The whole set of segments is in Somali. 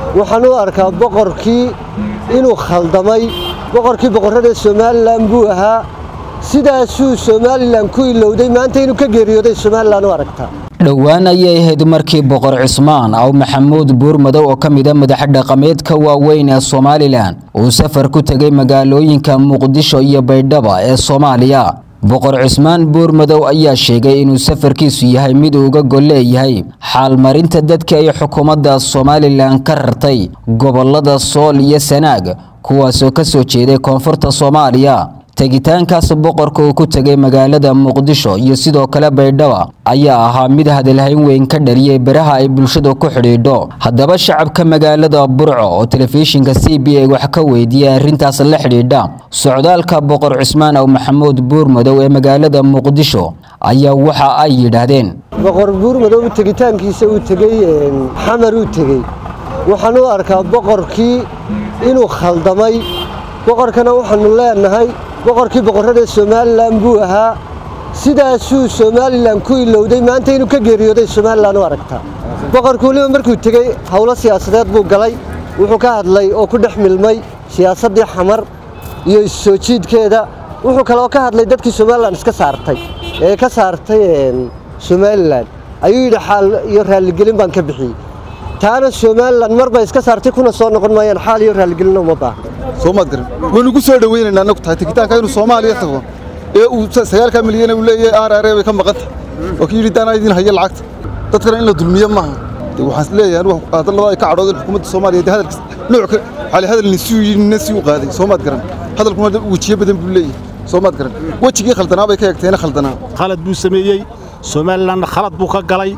waxaan u arkaa boqorkii inuu khaldamay boqorkii boqorrada somalilan buu ahaa sidaasuu somalilan ku ilowday maanta inuu ka geeriyooday somalilan u aragtaa dhowaan ayay ahayd markii boqor cismaan aw maxamuud buurmadow oo ka mida madax dhaqameedka waaweyn ee somalilan uu safar ku tegay magaalooyinka muqdisho iyo baydhaba ee soomaaliya boqor cismaan buurmadow ayaa sheegay inuu safarkiisu yahay mid uuga gol leeyahay xaalmarinta dadka ay xukuumadda somalilan ka rartay gobolada sool iyo sanaag kuwaasoo ka soo jeeday koonfurta soomaaliya tegitaankaas boqorka uu ku tegay magaalada muqdisho iyo sidoo kale baydhaba ayaa ahaa mid hadalhayn weyn ka dhaliyay baraha ay bulshadu ku xidhiidho haddaba shacabka magaalada burco oo telefishinka c b a wax ka weydiiyay arrintaas la xidhiidha socdaalka boqor cismaan aw maxamuud buurmadow ee magaalada muqdisho ayaa waxa ay yidhaahdeen boqor buurmadow tegitaankiisa uu tegey xamar uu tegey waxaan u arkaa boqorkii inuu khaldamay boqorkana waxaanu leenahay boqorkii boqorrada somalilan buu ahaa sidaasuu somalilan ku ilowday maanta inuu ka geeriyooday somalilan u aragtaa boqorku weliba markuu tegey howlo siyaasadeed buu galay wuxuu ka hadlay oo ku dhex milmay siyaasaddii xamar iyo issoo jiidkeeda wuxuu kaloo ka hadlay dadkii somalilan iska saartay ee ka saartay somalilan ayuu yidhi xaal iyo raalligelin baan ka bixiyey taana somalilan marba iska saartay kuna soo noqon maayaan xaal iyo raalligelina uma baahno soomaad garan waynu ku soo dhawaynaynaa annagu tahay tegitaanka inuu soomaaliya tago ee uu sagaalka milyan uu leeyahay aar aaree bay ka maqan tahay oo kii yidhi daanaa idin haya lacagta dadkana in la dulmiyo maaha de waxaan leeyahay anigu hadallada ay ka cadhoodeen xukuumadda soomaaliya de hadalkiis nooc xali hadal nisuu yidhi nina sii u qaaday soomaad garan hadalkuna wejiyo badan buu leeyahay soomaad garan wejigii khaldanaa bay ka egteena khaldanaa khalad buu sameeyey somalilanna khalad buu ka galay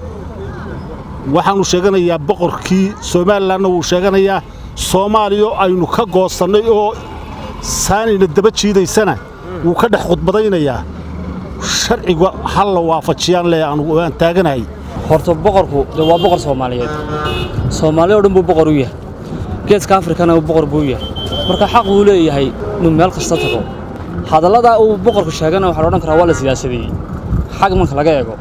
waxaannu sheeganayaa boqorkii somalilanna wuu sheeganayaa soomaaliya aynu ka goosannay oo saanayna daba jiidaysana wuu ka dhex khudbadaynayaa sharciga hal la waafajiyaan leh anugu aan taaganahay horta boqorku de waa boqor soomaaliyeed soomaaliya o dhan buu boqor u yahay geeska afrikana boqor buu yahay marka xaq buu leeyahay inuu meel kasta tago hadalladaa uu boqorku sheegana waxaa la odhan karaa waa la siyaasadeeyey xag marka laga eego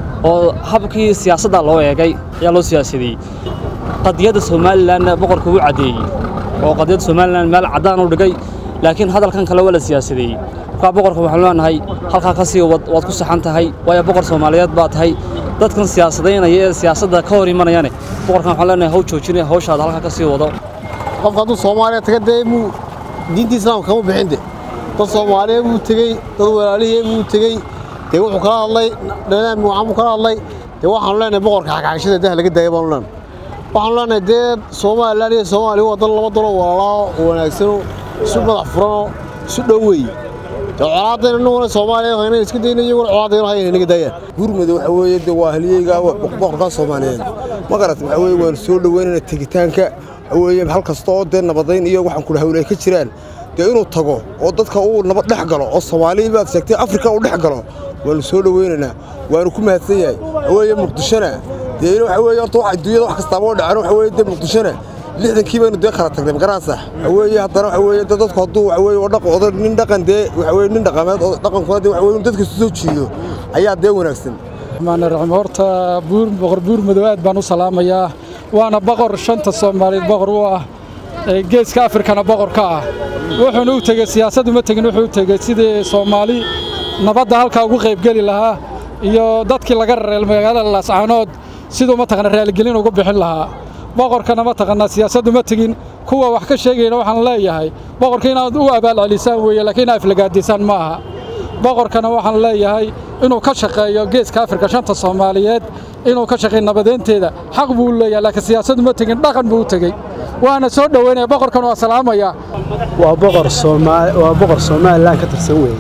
oo habkii siyaasadda loo eegay ayaa loo siyaasadeeyey qadiyadda somalilanna boqorka wuu caddeeyey oo qadiyadda somalilan meel caddaan u dhigay laakiin hadalkan kale waa la siyaasadeeyey markaa boqorka waxaanu leenahay halkaa ka sii wad waad ku saxan tahay waayo boqor soomaaliyeed baa tahay dadkan siyaasadaynaya ee siyaasadda ka hor imanayane boqorkan waxaan leenahay haw joojinaya hawshaada halkaa ka sii wado qofka hadduu soomaaliya taga dee muu diinta islaamka kama bixin de dad soomaaliya buu tegey dad walaalihii buu tegey dee wuxuu kala hadlay dhanaami waxaan buu kala hadlay dee waxaanu leenahay boqorka xagxagashada dah laga daaya baanu leenahay waxaanu leenahay dee somalilan iyo soomaaliya waa dan laba dalo walaalaa oo wanaagsano isu madax furanoo isu dhow weeye dee colaadayna inaguna soomaaliya hayna iska dayna iyaguna colaadayna hayna inaga daayaan gurmada waxa weeye dee waa halyeyga boqorkaa soomaaliyeed ma garat waxa weeye waanu soo dhoweynayna tegitaanka waxa weeye hal kasta oo dee nabadayn iyo waxaan kula hawlay ka jiraan dee inuu tago oo dadka uu nabad dhex galo oo soomaaliya baad sheegtay afrika uu dhex galo waanu soo dhoweynaynaa waanu ku mahadsan yahay waxa weeye muqdishona dee waxa weeye horta wax adduunyada wax kastaaba oo dhacan waxa weeye dee muqdishona lixdankii baynu dee kala tagnay magaraasax waxa weeye haddana waxa weeye dee dadku hadduu waxa weeye dhaqan oday nin dhaqan dee waxa weeye nin dhaqameed oo dhaqankuna dee waxa weeye dadka soo jiido ayaa dee wanaagsan maanaraxim horta buur boqor buur madow aad baan u salaamayaa waana boqor shanta soomaaliyeed boqor u ah geeska afrikana boqor ka ah wuxuuna u tegey siyaasad uma tegin wuxuu u tegey sidii soomaali nabadda halkaa ugu qaybgeli lahaa iyo dadkii laga rareel magaalada laascaanood siduu mataqana raaligelin ugu bixin lahaa boqorkana mataqanaa siyaasad uma tegin kuwa wax ka sheegayna waxaan leeyahay boqorka inaad u abaal celisaan weeye laakiin inaad aflagaadisaan ma aha boqorkana waxaan leeyahay inuu ka shaqeeyo geeska afrika shanta soomaaliyeed inuu ka shaqeeyo nabadeynteeda xaq buu leeyahay laakiin siyaasad uma tegin dhaqan buu u tegey waana soo dhoweynaya boqorkan waa salaamaya waa boqor soomaali waa boqor somalilan ka tirsan weeye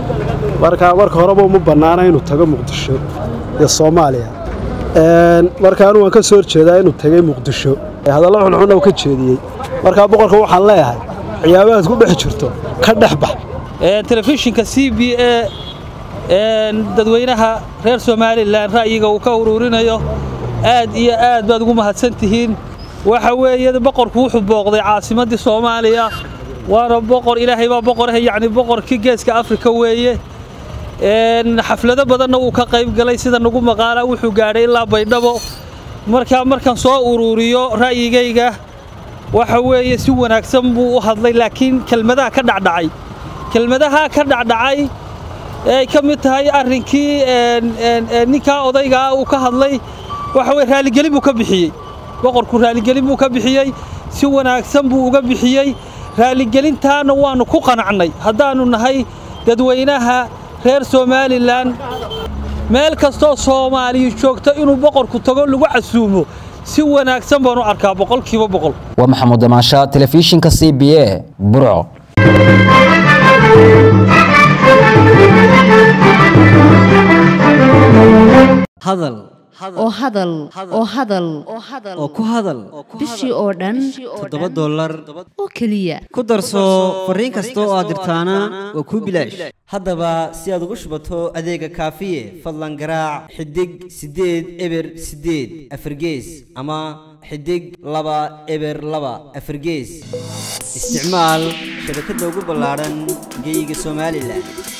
marka marka horeba uma bannaana inuu tago muqdisho iyo soomaaliya marka anu waan ka soo horjeedaa inuu tegey muqdisho hadallo xunxun uu ka jeediyey markaa boqorka waxaan leeyahay ciyaabahaad ku dhex jirto ka dhex bax telefishinka c b a dadweynaha reer somalilan ra'yiga uu ka uruurinayo aad iyo aad baad ugu mahadsan tihiin waxa weeye boqorku wuxuu booqday caasimaddii soomaaliya waana boqor ilaahay baa boqorah yacni boqorkii geeska afrika weeye xaflado badanna wuu ka qayb galay sida nagu maqaala wuxuu gaadhay ilaa baydhabo markaa markaan soo uruuriyo ra'yigayga waxa weeye si wanaagsan buu u hadlay laakiin kelmadaha ka dhacdhacay kelmadaha ka dhacdhacay ay ka mid tahay arrinkii ninkaa odaygaa uu ka hadlay waxa weye raaligelin buu ka bixiyey boqorku raaligelin buu ka bixiyey si wanaagsan buu uga bixiyey raaligelintaana waannu ku qanacnay haddaannu nahay dadweynaha reer somalilan meel kastoo soomaaliya joogto inuu boqorku tago lagu casuumo si wanaagsan baanu arkaa boqolkiiba boqol waa maxamuud damaasha telefishinka c b a burco hadal oo hadal oo hadal oo ku hadal bishii oo dhan toddoba dollar oo keliya ku darso fariin kasta oo aad dirtaana waa kuu bilaash haddaba si aad ugu shubato adeega kaafiye fadlan garaac xidig siddeed eber siddeed afargees ama xidig laba eber laba afargees isticmaal shabakadda ugu ballaadhan geeyiga somalilan